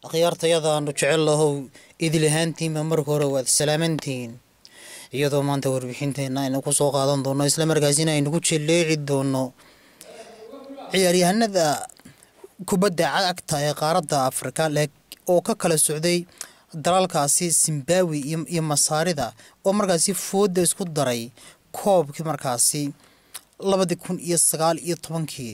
akhyaartayadaanu jecel lahow idil ahaantiinba marka hore waad salaamantihiin iyadoo maanta warbixinteenna aynu ku soo qaadan doono islamarkaasina aynu ku jeleeci doono ciyaaryahanada kubadda cagta ee qaaradda afrika oo ka kala socday dalalkaasi zimbabwe iyo masaarida oo markaasi fooda isku daray koobkii markaasi labadii kun iyo sagaal iyo tobankii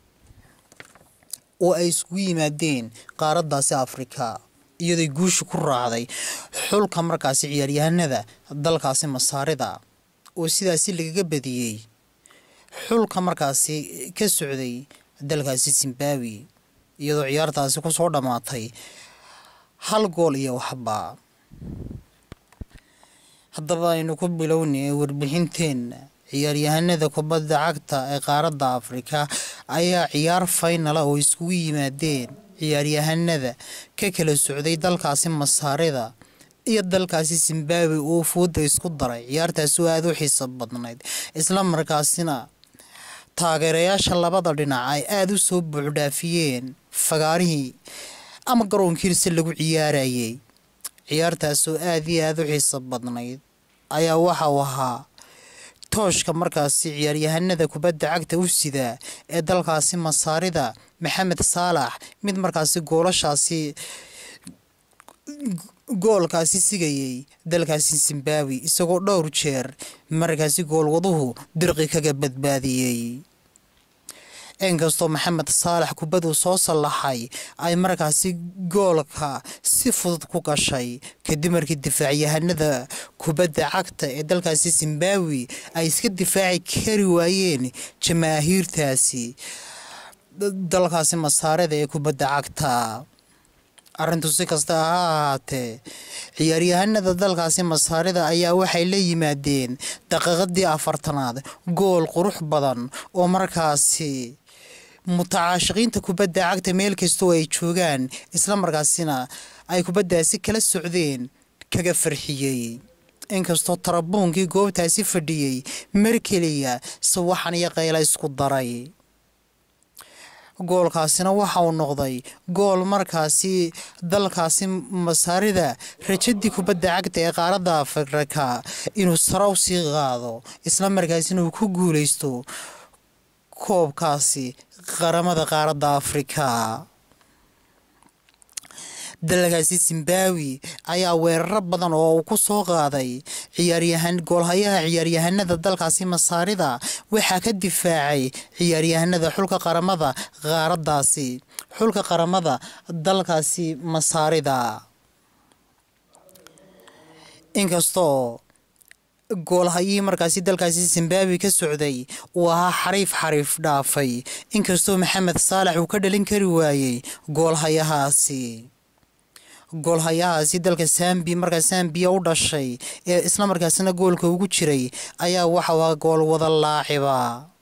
oo ay iskugu yimaadeen qaaraddaasi afrika iyadoy guusha ku raacday xulka markaasi ciyaaryahanada dalkaasi masaarida oo sidaasi lagaga badiyey xulka markaasi ka socday dalkaasi zimbabwe iyadoo ciyaartaasi kusoo dhammaatay hal gool iyo waxba haddaba aynu ku bilownay warbixinteenna ciyaaryahanada kubadda cagta ee qaaradda afrika ayaa ciyaar faynala oo iskugu yimaadeen ciyaaryahanada ka kala socday dalkaasi masaarida iyo dalkaasi zimbabwe oo fooda isku daray ciyaartaasi oo aada u xiiso badnayd isla markaasina taageerayaasha labada dhinac ay aada u soo buuxdhaafiyeen fagaarihii ama garoonkiisa lagu ciyaarayay ciyaartaas oo aada iyo aada u xiiso badnayd ayaa waxa uu ahaa tooshka markaasi ciyaaryahanada kubadda cagta u sidaa ee dalkaasi masaarida maxamed saalax mid markaasi goolashaasi goolkaasi sigayay dalkaasi zimbabwe isagoo dhowr jeer markaasi goolwaduhu dirqi kaga badbaadiyey inkastoo maxamed saalax kubaduu soo sallaxay ay markaasi goolka si fudud ku gashay kadib markii difaacyahanada kubadda cagta ee dalkaasi zimbabwe ay iska difaaci kari waayeen jamaahiirtaasi dalkaasi masaarida ee kubadda cagta arrintu si kasta ha ahaatee ciyaaryahanada dalkaasi masaarida ayaa waxay la yimaadeen daqiiqadii afartanaad gool qurux badan oo markaasi mutacaashiqiinta kubadda cagta meel kastoo ay joogaan isla markaasina ay kubaddaasi kala socdeen kaga farxiyey inkastoo tarabuunkii goobtaasi fadhiyey mar keliya sawaxan iyo qayla isku daray goolkaasina waxa uu noqday gool markaasi dalkaasi masaarida rajadii kubadda cagta ee qaaradda afrika inuu saraw sii qaado isla markaasina uu ku guuleysto koobkaasi qaramada qaaradda afrika dalkaasi zimbabwe ayaa weeraro badan oo uu ku soo qaaday ciyaaryahan goolhayaha ciyaaryahanada dalkaasi masaarida waxaa ka difaacay ciyaaryahanada xulka qaramada qaaraddaasi xulka qaramada dalkaasi masaarida inkastoo goolhayihii markaasi dalkaasi zimbabwe ka socday uu ahaa xariif xariif dhaafay inkastoo maxamed saalax uu ka dhalin kari waayey goolhayahaasi goolhayahaasi dalka sambi markaa sambiya u dhashay ee isla markaasina goolka ugu jiray ayaa waxau ahaa gool wada laaciba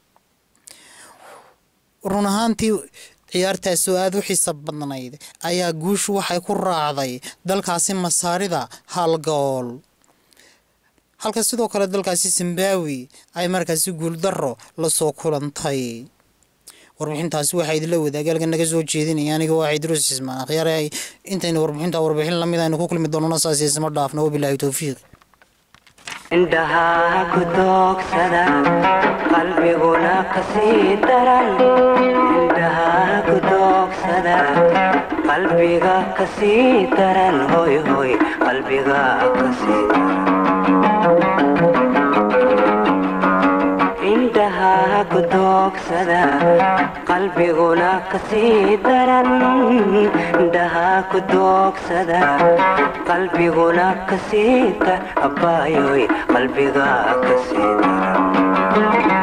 run ahaantii ciyaartaas oo aada u xiisa badnayd ayaa guushu waxay ku raacday dalkaasi masaarida hal gool halka sidoo kale dalkaasi zimbabwe ay markaasi guuldaro lasoo kulantay warbixintaasi waxaa idinla wadaagay halkan naga soo jeedinaya aniga waa cidruus ismaan akhyaare intaynu warbixinta warbixin lamid aynu ku kulmi doonana saas isma dhaafna wabilaahi towfiiq indhaha ku doogsada qalbiguna kasii daran indhaha ku doogsada qalbiga kasii daran hoy hoy qalbiga kasii daran indhaha ku doogsada qalbiguna kasii daran indhaha ku doogsada qalbiguna kasii dar abaayoy qalbiga kasii daran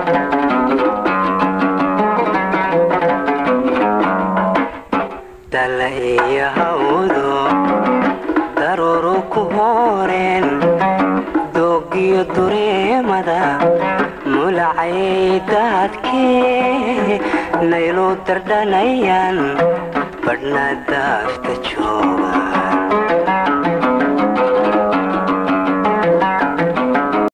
dala iyo hawdo daruuru ku hooreen doogiyo dureemada mulacay daadkee naylu dardhanayaan badhna daafta joogaan